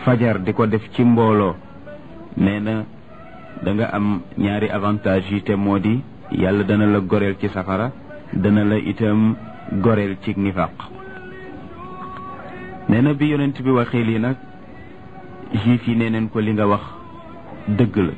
fajar di ko def ci mbooloo nee na da nga am ñaari avantage yi te moo di yàlla dana la goreel ci safara dana la itam goreel ci nifaq nee na bi yonent bi waxee lii nag juif yi nee neen ko li nga wax dëgg la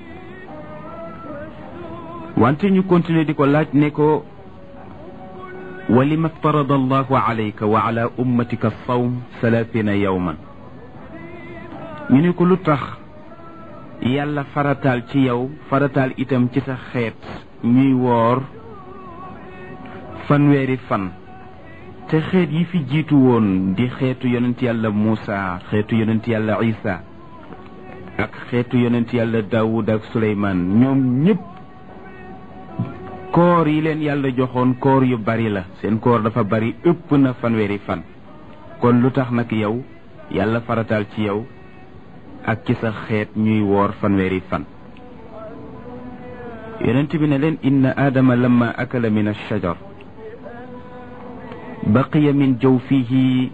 wante ñu continuer di ko laaj ne ko wa lima ftarada allahu alayka wa ala ummatika sawm salaasina yawman ñu ne ko lu tax yàlla farataal ci yow farataal itam ci sa xeet ñuy woor fanweeri fan te xeet yi fi jiitu woon di xeetu yonent yàlla Muusa xeetu yonent yàlla Isa ak xeetu yonent yàlla Daawud ak Suleymaan ñoom ñëpp koor yi leen yàlla joxoon koor yu bari la seen koor dafa bari ëpp na fanweeri fan kon lu tax nag yow yàlla farataal ci yow ak ci sa xeet ñuy woor fanweeri fan yonent bi ne leen inna aadama lamma akala min alshajar baqiya min jawfihi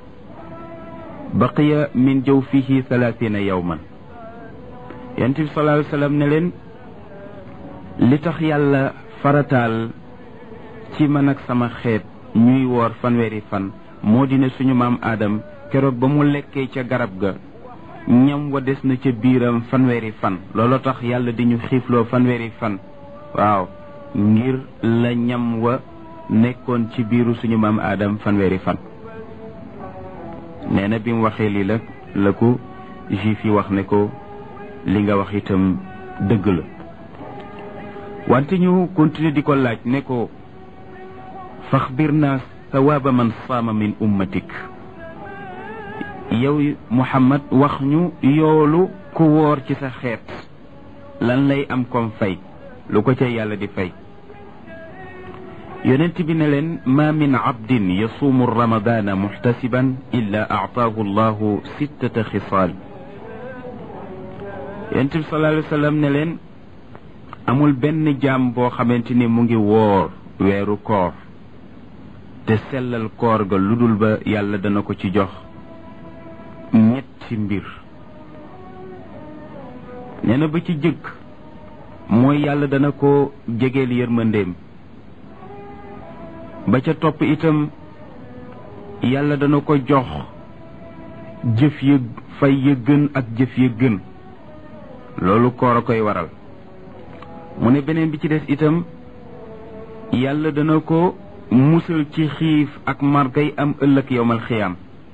baqiya min jawfihi thalathina yawman yonent bi sallallahu alayhi wa sallam ne leen li tax yàlla farataal ci man ak sama xeet ñuy woor fanweeri fan moo di ne suñu maam aadam keroog ba mu lekkee ca garab ga ñam wa des na ca biiram fanweeri fan looloo tax yàlla di ñu xiifloo fanweeri fan waaw ngir la ñam wa nekkoon ci biiru suñu maam aadam fanweeri fan nee na bi mu waxee lii la la ko juif yi wax ne ko li nga wax itam dëgg la wante ñu continuer di ko laaj ne ko faxbir naa sawaaba man saama min ummatik yow Muhammad wax ñu yoolu ku woor ci sa xeet lan lay am comme fay lu ko ca yàlla di fay yonent bi ne leen ma min abdin yasuumu ramadana muxtasiban illa aataahu allahu sittata xisaal yonent bi sallallahu alayhi wa sallam ne leen amul benn jaam boo xamante ni mu ngi woor weeru koor te sellal koor ga lu dul ba yàlla dana ko ci jox ñetti mbir nee na ba ci jëkk mooy yàlla dana ko jegeel yërmandeem ba ca topp itam yàlla dana ko jox jëf ya fay ya gën ak jëf ya gën loolu koor a koy waral mu ne beneen bi ci des itam yàlla dana ko musal ci xiif ak margay am ëllëg yowmal xiyaam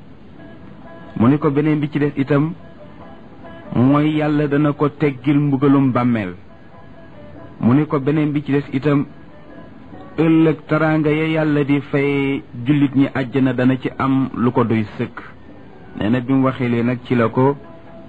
mu ne ko beneen bi ci des itam mooy yàlla dana ko teggil mbugalum bàmmeel mu ne ko beneen bi ci des itam ëllëg taraanga ya yàlla di fay jullit ñi àjjana dana ci am lu ko doy sëkk nee na bi mu waxee lee nag ci la ko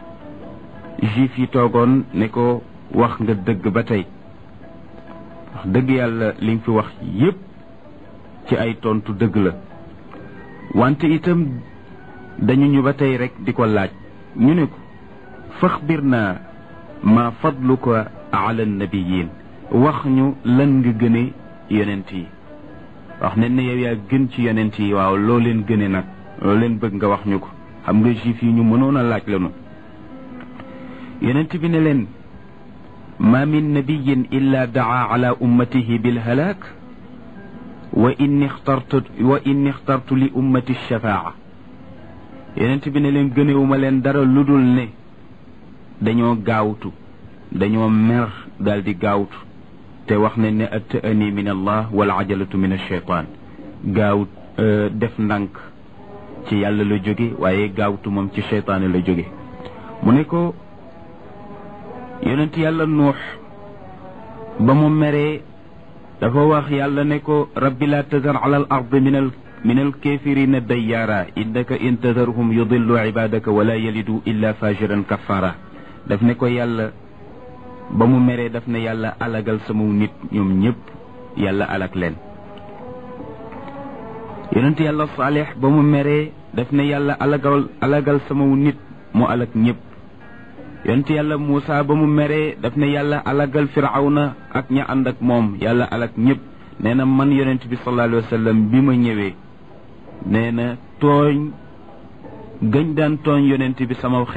juif yi toogoon ne ko wax nga dëgg ba tey wax dëgg yàlla li nga fi wax yépp ci ay tontu dëgg la wante itam dañu ñu ba tey rek di ko laaj ñu ne ko faxbir naa ma fadluka ala nabiyin wax ñu lan nga gëne yonent yi wax ne ne yow yaa gën ci yonent yi waaw loo leen gëne nag loo leen bëgg nga wax ñu ko xam nga juif yi ñu mënoon a laaj lanu yonent bi ne leen ma min nabiyin illa daa ala ummatihi bilhalaak wa inni ixtartu wa inni ixtartu li ummati shafaa yonent bi ne leen gënewuma leen dara lu dul ne dañoo gaawtu dañoo mer daal di gaawtu te wax ne ne atta'ani min allah wal ajalatu min alcheytaan gaaw def ndànk ci yàlla la jóge waaye gaawtu moom ci cheytaane la jóge mu ne ko yonent yàlla nuux ba mu meree dafa wax yàlla ne ko rabbi laa tazar ala al ard min al min al kafirina dayyaara innaka in tazarhum yudillu ibadaka wala yalidu illa fajiran kafara daf ne ko yàlla ba mu meree daf ne yàlla alagal sama nit ñoom ñëpp yàlla alag leen yonent yàlla saalix ba mu meree daf ne yàlla alagal alagal sama nit mu alag ñëpp yonent yàlla Muusa ba mu meree daf ne yàlla alagal firawna ak ña ànd ak moom yàlla alag ñëpp nee na man yonent bi sallallahu alayhi wa sallam bi ma ñëwee nee na tooñ gañ daan tooñ yonent bi sama